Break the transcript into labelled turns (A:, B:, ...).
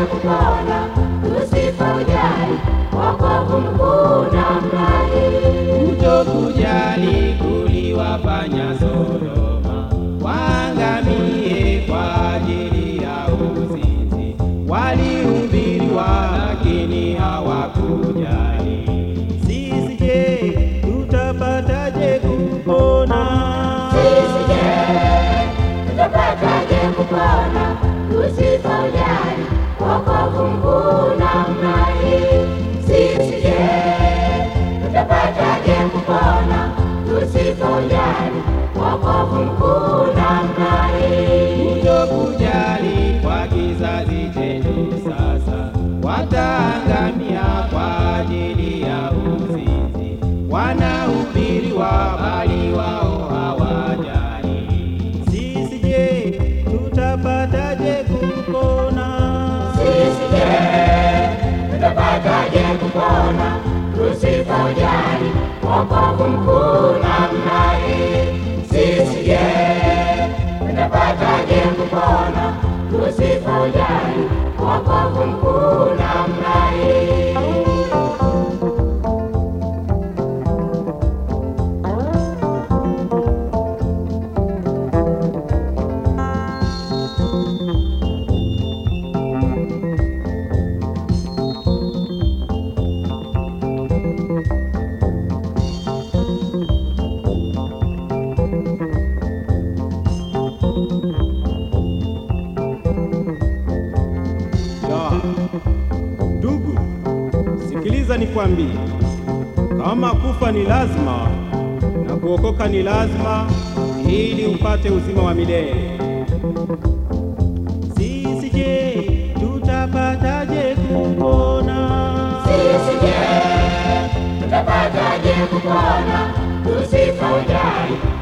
A: kupona tusipojali wokovu mkuu namna hii.
B: Kutokujali kuliwafanya Sodoma waangamie kwa ajili ya uzinzi. Walihubiriwa lakini hawakujali. Sisi je, tutapataje kupona?
A: Sisi je, tutapataje kupona tusipojali wokovu mkuu namna hii? Sisi je, tutapataje kupona tusipojali wokovu mkuu namna hii?
B: Kutokujali kwa kizazi chetu sasa, wataangamia kwa ajili ya uzinzi. Wanahubiriwa bali wao hawajali. Sisi je, tutapataje kupona?
A: Sisi je, tutapataje kupona tusipojali wokovu mkuu namna hii? Sisi je, tutapataje kupona tusipojali wokovu mkuu namna hii?
B: Ya, ndugu, sikiliza nikwambie, kama kufa ni lazima na kuokoka ni lazima, ili upate uzima wa milele. Sisi je, tutapataje kupona?
A: Sisi je, tutapataje kupona tusipojali